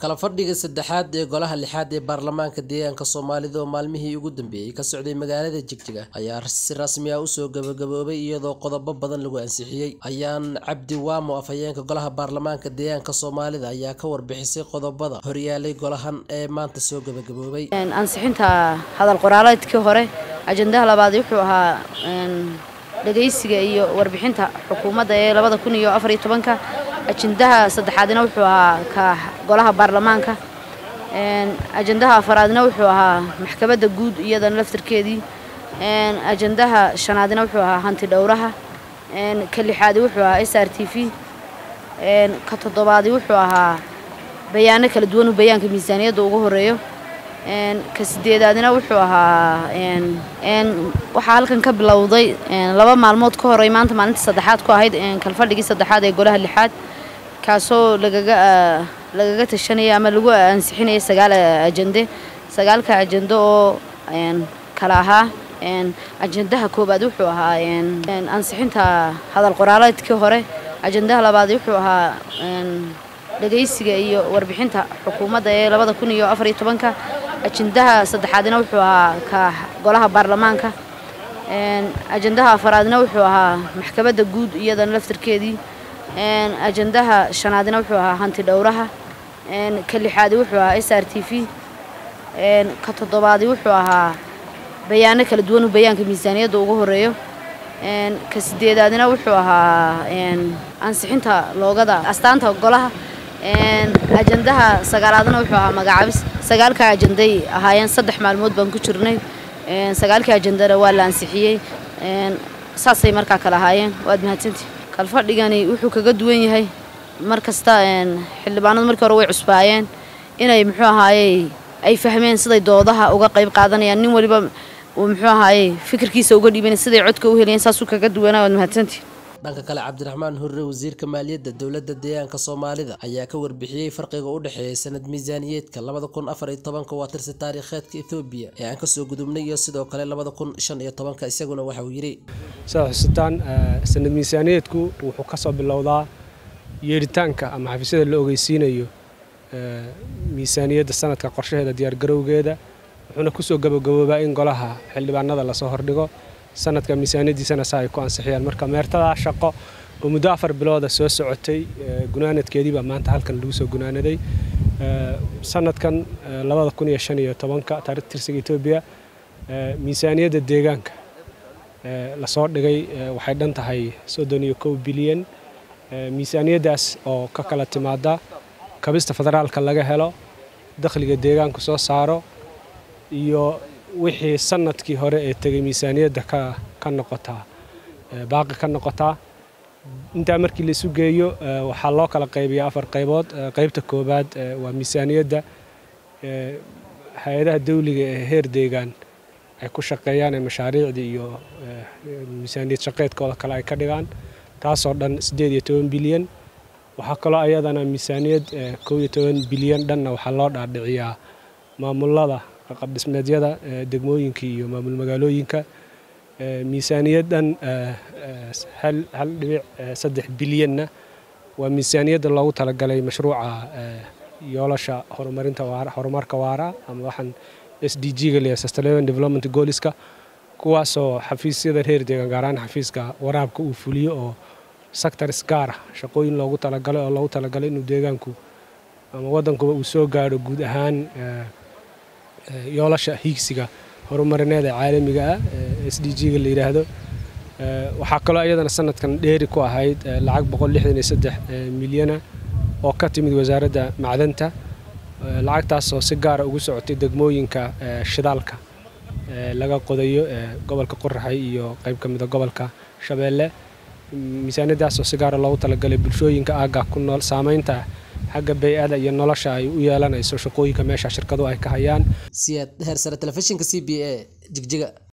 kala fadhiga saddexaad ee golaha lixaad ee baarlamaanka deegaanka soomaalida oo maalmihii ugu dambeeyey ka socday magaalada jigjiga ayaa si rasmi ah usoo gabagaboobay iyadoo qodobo badan lagu ansixiyey ayaan cabdi waamo afhayeenka golaha baarlamaanka deegaanka soomaalida ayaa ka warbixisay qodobada horyaalay golahan ee maanta soo gabagaboobay ansixinta hadal qoraaleedkii hore ajandaha labaad wuxuu ahaa dhagaysiga iyo warbixinta xukuumadda ee labada kun iyo afar iyo tobanka ajandaha saddexaadna wuxuu ahaa ka golaha baarlamaanka ajandaha afaraadna wuxuu ahaa maxkamadda guud iyadana laftarkeedii ajandaha shanaadna wuxuu ahaa hanti dhowraha ka lixaadi wuxuu ahaa s r t v ka toddobaadi wuxuu ahaa bayaano kala duwan uu bayaanka miisaaniyadda ugu horeeyo ka sideedaadna wuxuu ahaa waxaa halkan ka bilowday laba maalmood ka horey maanta maalinta saddexaad ku ahayd kalfadhigii saddexaad ee golaha lixaad kaasoo lagaga lagaga tashanaya ama lagu ansixinaya sagaal ajande sagaalka ajando oo kala ahaa ajandaha koowaad wuxuu ahaa ansixinta hadal qoraaleedkii hore ajandaha labaad wuxuu ahaa dhagaysiga iyo warbixinta xukuumadda ee labada kun iyo afar iyo tobanka ajandaha saddexaadna wuxuu ahaa ka golaha baarlamaanka ajandaha afaraadna wuxuu ahaa maxkamadda guud iyadana laftarkeedii ajandaha shanaadna wuxuu ahaa hanti dhowraha ka lixaadi wuxuu ahaa s r t v ka toddobaadi wuxuu ahaa bayaano kala duwan uu bayaanka miisaaniyadda ugu horeeyo ka sideedaadna wuxuu ahaa ansixinta loogada astaanta golaha ajandaha sagaalaadna wuxuu ahaa magacaabis sagaalka ajanday ahaayeen saddex maalmood baan ku jirnay sagaalkii ajandana waa la ansixiyey saasay markaa kale ahaayeen waad mahadsantii kalfadhigani wuxuu kaga duwan yahay mar kasta xildhibaanadu markii hore way cusbaayeen inay muxuu ahaayey ay fahmeen siday doodaha uga qayb qaadanayaan nin waliba uu muxuu ahaayey fikirkiisa uga dhiiban siday codka u helayeen saasuu kaga duwanaa waad mahadsantii dhanka kale cabdiraxmaan hurre wasiirka maaliyadda dowladda deegaanka soomaalida ayaa ka warbixiyey farqiga u dhexeeya sanad miisaaniyeedka labada kun afar iyo tobanka waa tirsi taariikheedka ethoobiya ee aan kasoo gudubnay iyo sidoo kale labada kun shan iyo tobanka isaguna waxa uu yidhi sidaad xusitaan sanad miisaaniyeedku wuxuu kasoo bilowdaa yeeritaanka ama xafiisyada la ogeysiinayo miisaaniyadda sanadka qorshaheeda diyaargarowgeeda wuxuuna kusoo gabagaboobaa in golaha xildhibaanada lasoo hordhigo sanadka miisaaniyadiisana saa ay ku ansixiyaan marka meertadaa shaqo oo muddo afar bilooda soo socotay gunaanadkeediibaa maanta halkan lagu soo gunaanaday sanadkan labada kun iyo shan iyo tobanka taarikh tirsiga etoobiya miisaaniyadda deegaanka lasoo dhigay waxay dhan tahay soddon iyo kow bilyan miisaaniyaddaas oo ka kala timaada kabista federaalka laga helo dakhliga deegaanku soo saaro iyo wixii sanadkii hore ee tegay miisaaniyadda ka noqotaa baaqi ka noqotaa intaa markii la isu geeyo waxaa loo kala qaybiyaa afar qaybood qaybta koowaad waa miisaaniyadda hay-adaha dawliga ee heer deegaan ay ku shaqeeyaan ee mashaariicdii iyo miisaaniyad shaqeedkooda kale ay ka dhigaan taasoo dhan siddeed iyo toban bilyan waxaa kaloo ayadana miisaaniyad kow iyo toban bilyan dhanna waxaa loo dhaadhiciyaa maamulada qabdhismeedyada degmooyinkii iyo maamul magaalooyinka miisaaniyaddan hal dhibic saddex bilyanna waa miisaaniyadda loogu talagalay mashruuca yoolasha horumarinta horumarka waara ama waxaan s d g ga leeyahay sustainable development goaliska kuwaasoo xafiisyada reer deegaan gaaraan xafiiska waraabka uu fuliyo oo sectors gaara shaqooyin loogu talagalay oo loogu talagalay inuu deegaanku ama waddankuba uu soo gaadho guud ahaan yoolasha hiigsiga horumarineed ee caalamiga ah s d g ga la yidhaahdo waxaa kaloo iyadana sanadkan dheeri ku ahayd lacag boqol lixdan iyo saddex milyana oo ka timid wasaaradda macdanta lacagtaasoo si gaara ugu socotay degmooyinka shidaalka laga qodayo gobolka qoraxay iyo qayb ka mida gobolka shabeelle miisaaniyadaasoo si gaara loogu talagalay bulshooyinka aagga ku nool saamaynta xagga bay-ada iyo nolosha ay u yeelanayso shaqooyinka meesha shirkadu ay ka hayaan siyaad heersare telefishinka c b a jigjiga